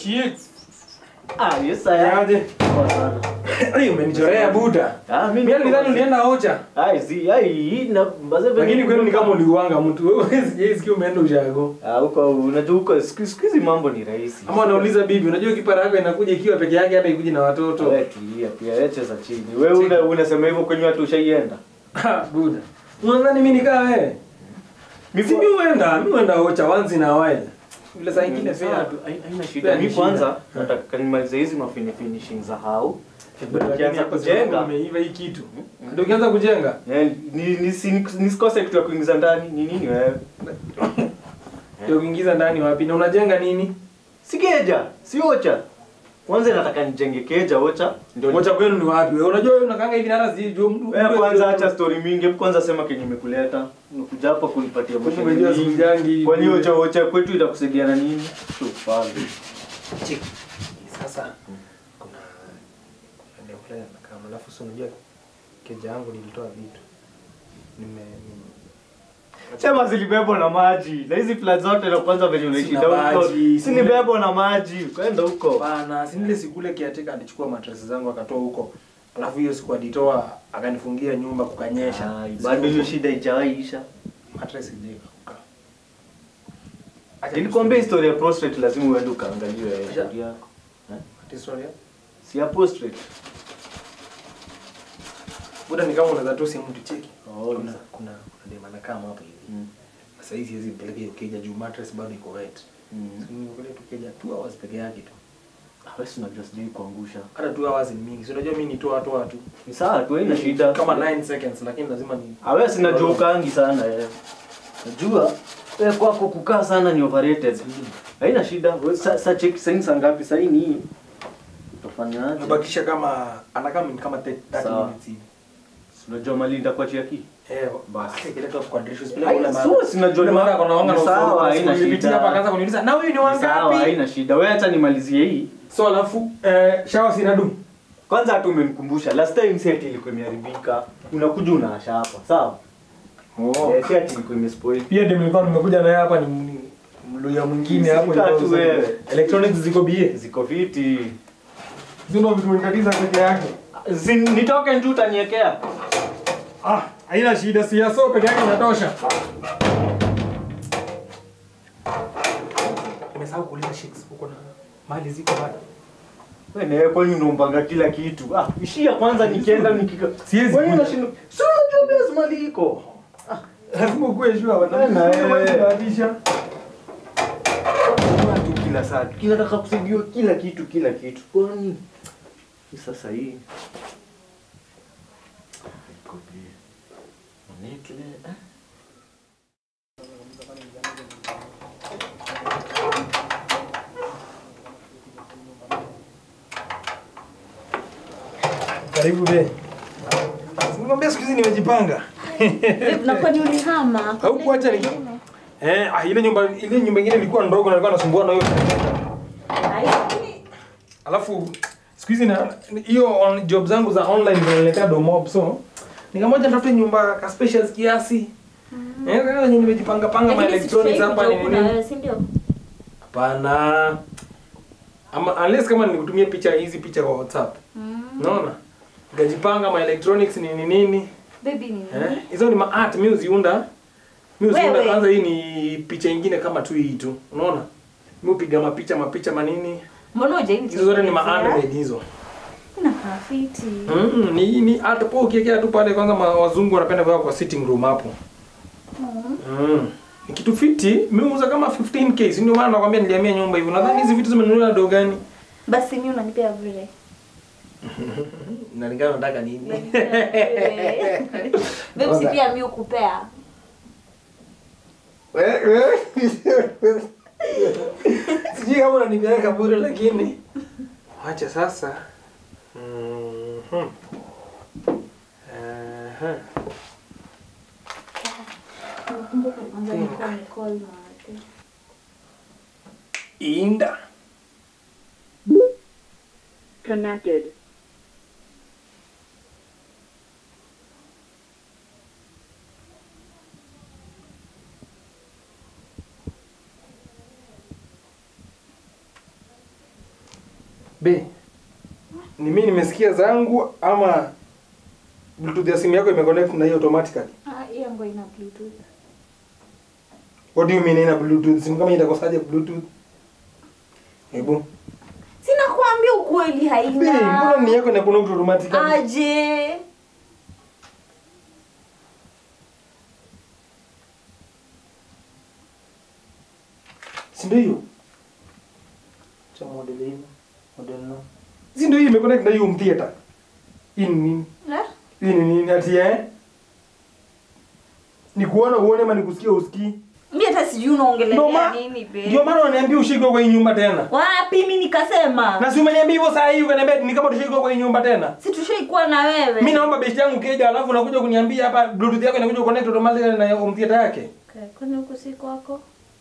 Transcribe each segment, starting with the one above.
Chicks. Ah, yes I am. Aje. Poa sana. Ai umenichorea buda. Ah, mimi Mimi nilidhani ulienda Ocha. Ai, si, ai, hii na mbaze venye- Lakini kwenu ni kama uliuanga mtu. Wewe sijaisikia umeenda ushago. Ah, huko unajua huko siku siku hizi mambo ni rahisi. Ama unauliza bibi, unajua kipara yako inakuja ikiwa peke yake hata ikuje na watoto. Wewe tulia pia, wewe cheza chini. Wewe una unasema hivyo kwenye watu ushaienda? Ha, buda. Unadhani mimi nikaa wewe? Mimi Si mimi huenda, mimi huenda Ocha once in a while. Vile saa nyingine Sawa pia tu, hai- haina Pia shida. ni Mimi shida. kwanza nataka nimalize hizi mafini finishing za hau. Lakini Ukianza hapo sasa kujenga, umeiva hii kitu. Ndio ukianza kujenga. eh, ni ni si- nisikose kitu ya kuingiza ndani. Ni nini wewe? Ndio kuingiza ndani wapi? Na unajenga nini? Si keja, si ocha. Kwanza nataka nijenge keja ocha. Ndio Ocha kwenu ni wapi? Wewe unajua wewe unakanga hivi na hata sijui juu mtu. Wewe kwanza acha story mingi, hebu kwanza sema kenye imekuleta. Unakuja hapa kunipatia Kwani mashauri umejua mingi. sijangi. Kwani ocha ocha kwetu itakusaidia na nini? Tufanye. Chiki. Sasa kuna eneo fulani nakaa alafu si unajua keja yangu nilitoa vitu. Nime nime- Sema zilibebwa na maji. Na hizi flat zote na kwanza venye unaishi Sina down huko. maji, Si nibebwa na maji. Kwenda huko. Bana, si nile siku ile kiateka alichukua matresi zangu akatoa huko. Alafu hiyo siku alitoa akanifungia nyumba kukanyesha. Ai, Bado hiyo shida haijaisha. matresi ilikauka. Nilikwambia historia ya prostate lazima uende ukaangalie Acha. historia yako. historia. Si ya prostate. Buda ni kama unaweza tu simu tucheki. Oh, Kuna Lisa. kuna kuna dema na kama hapa hivi. Mm. Sasa hizi hizi mpeleke hiyo keja juu mattress bado iko wet. Mm. Nimekuja tu keja 2 hours peke yake tu. Ah, wewe si unajua sijui kuangusha. Hata 2 hours ni mingi. Si unajua mimi ni toa toa tu. Ni sawa tu, haina shida. Kama 9 seconds lakini lazima ni Ah, wewe sina jokangi sana eh. Najua wewe kwako kukaa sana ni overrated. Haina shida. Wewe sa, sa check saini saa ngapi? Saa hii ni utafanyaje? Nabakisha kama anakaa ni kama 30 Sawa. minutes hivi. Si Unajua mali nitakuachia ki? Eh, Basi. basi kileta kwa dirisha usipeleke Ai, ule mara. so sinajua Ule ni mara kuna wanga na Ni sawa, ufaulu. haina Nilipitia shida. hapa akaanza kuniuliza na huyu ni Sawa, wangapi? haina shida. Wewe acha nimalizie hii. So alafu eh, shower sina du. Kwanza hata umenikumbusha last time set ilikuwa imeharibika. Unakuja unaasha hapa. Sawa? Oh. Eh, set ilikuwa imespoil. Pia ndio nilikuwa nimekuja naye hapa ni ni- mluya mwingine hapo Sika tu ilikuwa- wewe. Electronics ziko bie. Ziko fiti. Zino vitu vinatatiza peke yake. Zin, nitoke nje utaniwekea. Ah, haina shida si ya so peke yake inatosha. Nimesahau kuuliza shakes huko na mali ziko bado. Wewe nawe kwani unaombanga kila kitu? Ah, ishia kwanza nikienda nikika. Siwezi Kwani kuja. unashinda? Si unajua base mali iko. Lazima ukuwe sure bwana. Tena, eh. Unabadilisha. Watu kila saa. Kinataka kusaidiwa kila kitu kila kitu. Kwani ni sasa hii. Iko bie. Nekle. eh? Karibu be. Nikwambia siku hizi nimejipanga. na kwani ulihama? Au kuacha ni- Eh, ah, ile nyumba ile nyumba nyingine ilikuwa ndogo na nilikuwa nasumbua na hiyo. Alafu siku hizi na hiyo on- job zangu za online zinaniletea domob so nikamoja nitafute nyumba ka specials kiasi. Eh, sasa yenye nimejipanga panga ma electronics hapa ni nini? si ndio? Hapana. Ama unless kama nikutumie picha hizi picha kwa WhatsApp. Mm. Unaona? Nikajipanga ma electronics nini nini. Baby ni Eh, hizo ni ma art mimi uziunda. Mimi uziunda Wewe. kwanza hii ni picha ingine kama tu hii tu. Unaona? Mimi upiga mapicha mapicha manini. Mbona hujaini? Hizo zote ni ma handmade hizo. Inakaa fiti. Mm, ni ni art po ukiwekea tu pale kwanza ma, wazungu wanapenda kuweka kwa sitting room hapo. Mm. Mm. Ni kitu fiti, mimi uuza kama 15k, si ndio maana nakwambia nilihamia nyumba hivyo. Nadhani hizi vitu zimenunuliwa na do gani? Basi mimi unanipea vile. Nalingana nataka nini? Babe si pia mimi ukupea. Sijui kama unanipeleka bure lakini acha sasa. Mhm. Aha. Nakumbuka kwanza nilikuwa Nicole na watu. Inda. Connected. Be. Ni mimi nimesikia zangu ama Bluetooth ya simu yako imeconnect na hiyo automatically? Ah, hiyo ngo ina bluetooth. What do you mean ina Bluetooth? Simu kama itakosaje Bluetooth? Hebu. Sina kuambia ukweli Be, mbona haina. ni yako ina connect automatically? Aje. Si ndio hiyo? Cha model hiyo. Model no. Si ndio hiyo imeconnect na hiyo home theater? Hii ni nini? Eh? Hii ni nini ati eh? Ni kuona uone ama nikusikia usikii? Mimi hata sijui Ndio unaongelea ma- nini be. Ndio maana unaniambia ushike kwa hii nyumba tena. Wapi mimi nikasema? Na si umeniambia hivyo saa hii ukaniambia ni kama tushike kwa hii nyumba tena. Si tushaikuwa na wewe. Mimi naomba besti yangu keja alafu unakuja kuniambia hapa bluetooth yako inakuja connect automatically na home theater yake. Okay, kwani huku si kwako?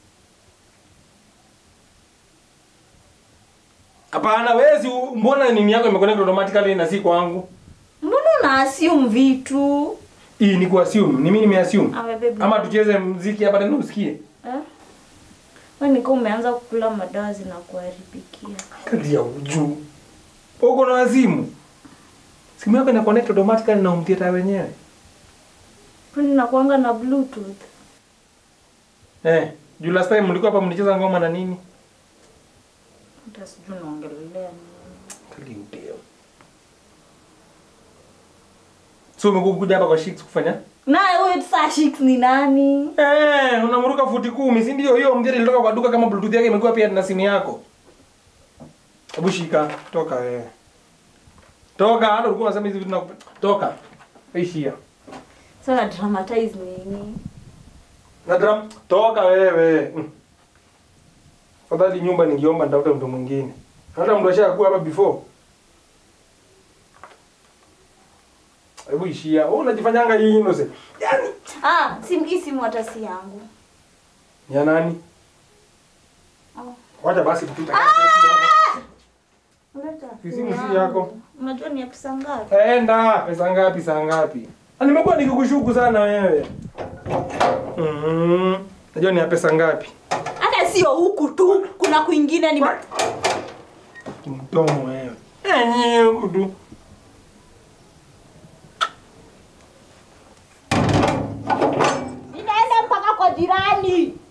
Hapana, wewe si mbona nini yako imeconnect automatically na si kwangu? Mbona una assume vitu? Hii ni kuassume. Ni mimi nimeassume. Ame baby. Ama tucheze mziki hapa tena usikie. Eh? Wewe niko umeanza kukula madawa zinakuharibikia. Kadi ya ujuu. Uko na wazimu. Simu yako ina connect automatically na home theater wenyewe. Kwani nakuanga na bluetooth? Eh, juu last time mlikuwa hapa mlicheza ngoma na nini? Hata sijui unaongelelea nini. Kali udeo. So umekuja hapa kwa Shix kufanya? Naye huyo saa Shix ni nani? Eh, unamruka futi kumi, si ndio? Hiyo mjeri ilitoka kwa duka kama bluetooth yake imekuwa pia na simu yako. Hebu shika, toka wewe. Toka, hata ulikuwa unasema hizi vitu na toka. Ishia. Sasa na dramatize nini? Na drum, toka wewe. Mm. Fadhali nyumba ningeomba nitafute mtu mwingine. Hata mtu ashakuwa hapa before. Hebu ishia. Wewe unajifanyanga hii innocent. Yaani Ah, simu hii simu hata si yangu. ni ya nani? Oh. Wacha basi tupita. Leta. Hii simu Ni si yangu. yako. Unajua ni ya pesa ngapi? Enda, pesa ngapi saa ngapi? Na nimekuwa nikikushuku sana wewe. Mhm. Najua ni ya pesa ngapi? Hata sio huku tu, kuna kwingine ni Mdomo wewe. Eh, huku tu. inaenda mpaka kwa jirani.